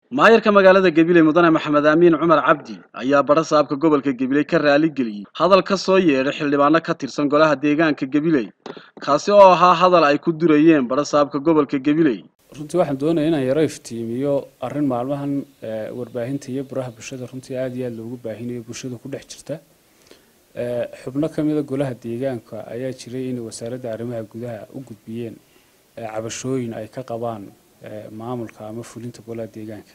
maayarka magaalada gabiley mudane maxamed aamiin cumar cabdi ayaa badha saabka gobolka gabiley ka raali geliyey hadal ka soo yeedhay xildhibaano ka tirsan golaha deegaanka gabiley kaasi oo ahaa hadal ay ku durayeen badha saabka gobolka gabiley runtii waxaan doonaya inaan yaro iftiimiyo arrin maalmahan warbaahinta iyo baraha bulshada runtii aada iyo aada loogu baahinayo bulshada ku dhex jirta xubno ka mida golaha deegaanka ayaa jiray inay wasaaradda arrimaha gudaha u gudbiyeen cabashooyin ay ka qabaan maamulka ama fulinta golaha deegaanka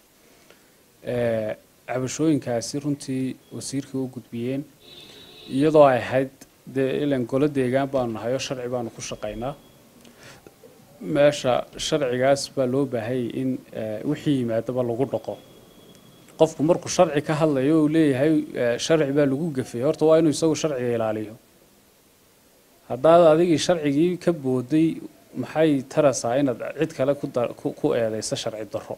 cabashooyinkaasi runtii wasiirka u gudbiyeen iyadoo ay ahayd dee ilan golo deegaan baanu nahay oo sharci baanu ku shaqaynaa meesha sharcigaas baa loo baahayay in wixii yimaadaba lagu dhaqo qofku markuu sharci ka hadlayo uu leeyahay sharci baa lagu gafay horta waa inuu isagu sharciga ilaaliyo haddaad adigii sharcigii ka booday maxay tarasaa inaad cid kale ku eedayso sharci darro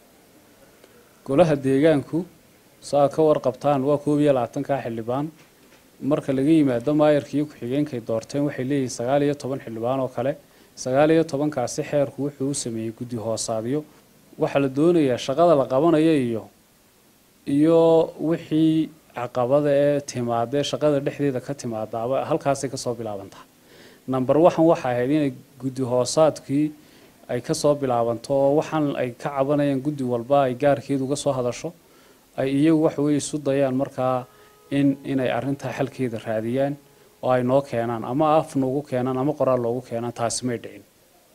golaha deegaanku saa ka warqabtaan waa koob iyo labaatankaa xildhibaan marka laga yimaado maayarka iyo ku-xigeenkay doorteen waxay leeyihiin sagaal iyo toban xildhibaan oo kale sagaal iyo tobankaasi xeerku wuxuu u sameeyey guddi hoosaadyo waxaa la doonayaa shaqada la qabanayo iyo iyo wixii caqabada ee timaadee shaqada dhexdeeda ka timaadaaba halkaasay kasoo bilaabantaa number waxan waxa ahayd inay guddi hoosaadkii ay kasoo bilaabanto oo waxaan ay ka cabanayaan guddi walba ay gaarkeedu uga soo hadasho ay iyagu waxaweye isu dayaan markaa in inay arrintaa xalkeeda raadiyaan oo ay noo keenaan ama af noogu keenaan ama qoraal loogu keenaan taasi may dhicin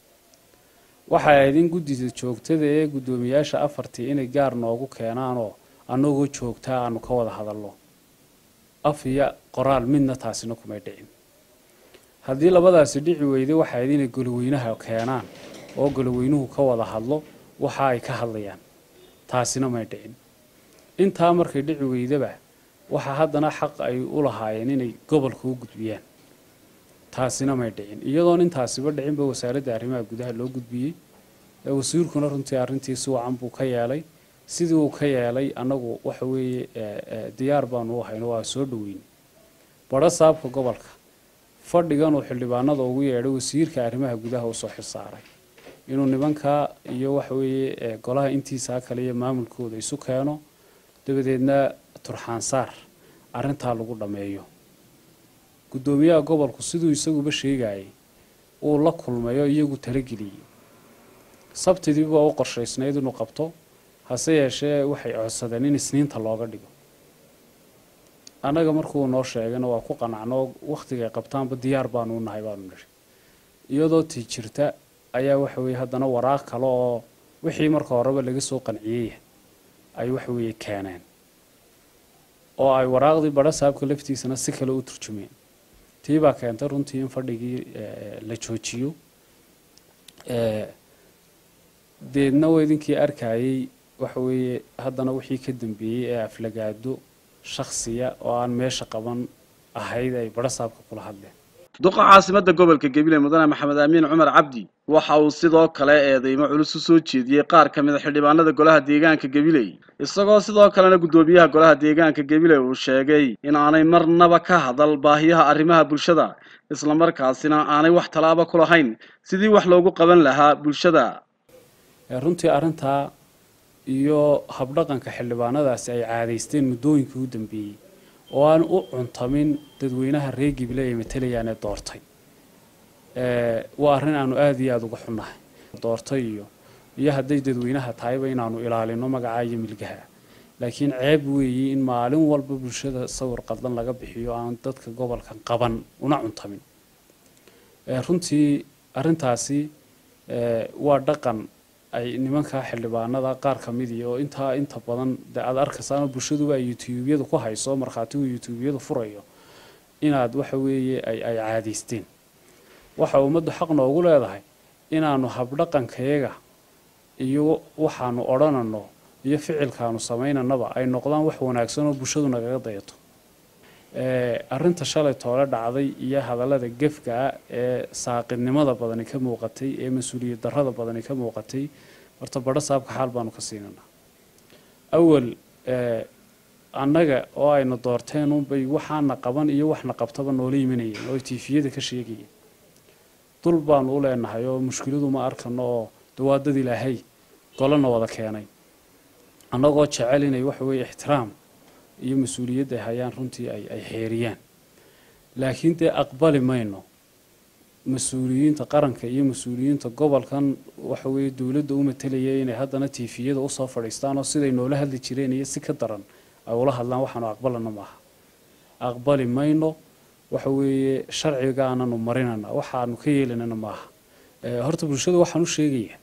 waxay ahayd in guddida joogtada ee guddoomiyaasha afartii inay gaar noogu keenaanoo annagoo joogtaa aanu ka wada hadalno af iyo qoraal midna taasina kumay dhicin haddii labadaasi dhici weyday waxay ahayd inay goloweynaha keenaan oo goloweynuhu ka wada hadlo waxa ay ka hadlayaan taasina may dhicin intaa markay dhici weydaba waxaa haddana xaq ay u lahaayeen inay gobolka u gudbiyaan taasina may dhicin iyadoon intaasiba dhicinba wasaaradda arrimaha gudaha loo gudbiyey wasiirkuna runtii arrintii si wacan buu ka yeelay sidii uu ka yeelay annagu waxa weeye diyaar baanu u hayno waa soo dhoweyn badho saabka gobolka fadhiganuu xildhibaanada ugu yeedhay wasiirka arrimaha gudaha usoo xilsaaray inuu nimankaa iyo waxa weeye golaha intiisaa kale iyo maamulkooda isu keeno dabadeedna turxaansaar arrintaa lagu dhammeeyo guddoomiyaha gobolku siduu isaguba sheegayay uu la kulmayo iyagu talageliyey sabtidiiba u qorshaysnayd inuu qabto hase yeeshee waxay codsadeen in isniinta looga dhigo annaga markuu noo sheegana waa ku qanacno wakhtigay qabtaanba diyaar baanu u nahay baanu nidhi iyadoo tii jirta ayaa waxa weeye haddana waraaq kale oo wixii marka horeba laga soo qanciyey ay waxa weeye keeneen oo ay waraaqdii badho saabka laftiisana si kale u turjumeen tii baa keentay runtii in fadhigii la joojiyo deedna waa idinkii arkayey waxa weeye haddana wixii ka dambeeyey ee aflagaado shaksiya oo aan meesha qaban ahayd ay badho saabka kula hadleen duqa caasimadda gobolka gabiley mudane maxamed aamiin cumar cabdi waxa uu sidoo kale eedeymo culus u soo jeediyey qaar ka mid a xildhibaanada golaha deegaanka gabiley isagoo sidoo kalena guddoomiyaha golaha deegaanka gabiley uu sheegay in aanay marnaba ka hadal baahiyaha arrimaha bulshada islamarkaasina aanay wax tallaaba ku lahayn sidii wax loogu qaban lahaa bulshada runtii arrintaa iyo habdhaqanka xildhibaanadaasi ay caadaysteen muddooyinkii u dambeeyey oo aan u cuntamin dadweynaha reer gible ay matalayaan ee doortay waa arrin aanu aada iyo aada uga xunnahay doortay iyo iyo hadday dadweynaha tahayba inaanu ilaalino magacaa iyo milgaha laakiin ceeb weeyi in maalin walba bulshada sawir qaldan laga bixiyo aan dadka gobolkan qaban una cuntamin runtii arrintaasi waa dhaqan ay nimanka xildhibaanada qaar ka midii oo intaa inta badan de aada arkaysaano bulshaduba ay youtubeyada ku hayso markhaatigu youtubeyada furayo inaad waxa weeye ay ay caadaysteen waxa ummaddu xaq noogu leedahay inaanu habdhaqankayaga iyo waxaanu odhanano iyo ficilkaanu samaynanaba ay noqdaan wax wanaagsan oo bulshadu nagaga dayato arrinta shalay toole dhacday iyo hadallada gefka ah ee saaqidnimada badani ka muuqatay ee mas-uuliyad darrada badani ka muuqatay horta badho saabka xaal baanu ka siinanaa awal annaga oo ayna doorteen unbay waxaana qaban iyo waxna qabtaba noola yimanayeen oo tiifiyada ka sheegayeen dul baanu u leenahay oo mushkiladu ma arkano oo dawaadad ilaahay golana wada keenay annagoo jecel inay waxa weeye ixtiraam iyo mas-uuliyadda ay hayaan runtii ay ay xeeriyaan laakiin dee aqbali mayno mas-uuliyiinta qaranka iyo mas-uuliyiinta gobolkan waxa weeye dowladda u matelaya inay haddana tiifiyada usoo fadhiistaan oo siday noola hadli jireen iyo si ka daran ay ula hadlaan waxaanu aqbalana maaha aqbali mayno waxa weeye sharcigaananu marinana waxaanu ka yeelanana maaha horta bulshada waxaan u sheegayaa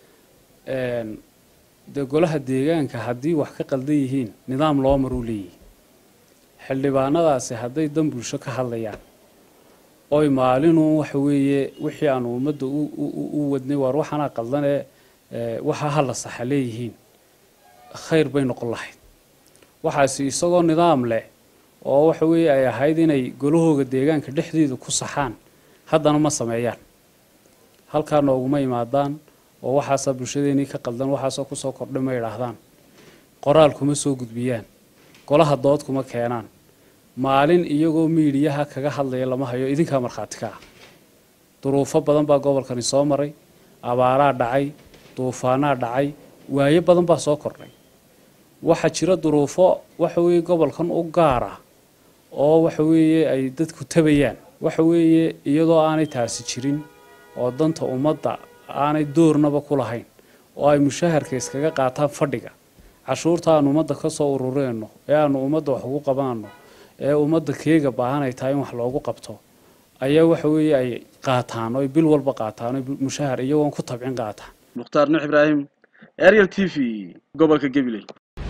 dee golaha deegaanka haddii wax ka qaldan yihiin nidaam loo maruu leeyihi xildhibaanadaasi hadday dan bulsho ka hadlayaan oy maalinuu waxa weeye wixii aanu ummadda u wadnay waar waxaanaa qaldanee waxaa hala saxa leeyihiin khayr bay noqon lahayd waxaasi isagoo nidaam leh oo waxa weeye ay ahayd inay golahooga deegaanka dhexdeeda ku saxaan haddana ma sameeyaan halkaa nooguma imaadaan oo waxaasaa bulshadeenii ka qaldan waxaasoo kusoo kordhay ma idhaahdaan qoraal kuma soo gudbiyaan golaha dood kuma keenaan maalin iyagoo miidhiyaha kaga hadlaya lama hayo idinkaa markhaati ka ah duruufo badan baa gobolkani soo maray abaaraa dhacay duufaanaa dhacay waayo badan baa soo kordhay waxaa jira duruufo waxa weeye gobolkan u gaar ah oo waxa weeye ay dadku tabayaan waxa weeye iyadoo aanay taasi jirin oo danta ummadda aanay doornaba ku lahayn oo ay mushaharka iskaga qaataan fadhiga cashuurta aanu ummadda ka soo urureenno ee aanu ummadda wax ugu qabaanno ee ummadda keega baahan ay tahay in wax loogu qabto ayaa waxa weeye ay qaataan oo ay bil walba qaataan oo mushahar iyagoon ku tabcin qaataan mukhtaar nuux ibraahim ariel t v gobolka gabiley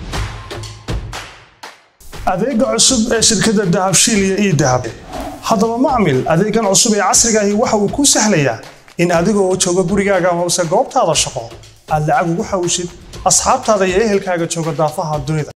adeega cusub ee shirkadda dahabshiil iyo ii dahab haddaba macmil adeegan cusub ee casriga ahi waxa uu kuu sahlayaa in adiga oo jooga gurigaaga amase goobtaada shaqo aad lacag ugu xawshid asxaabtaada iyo ehelkaaga jooga daafaha dunida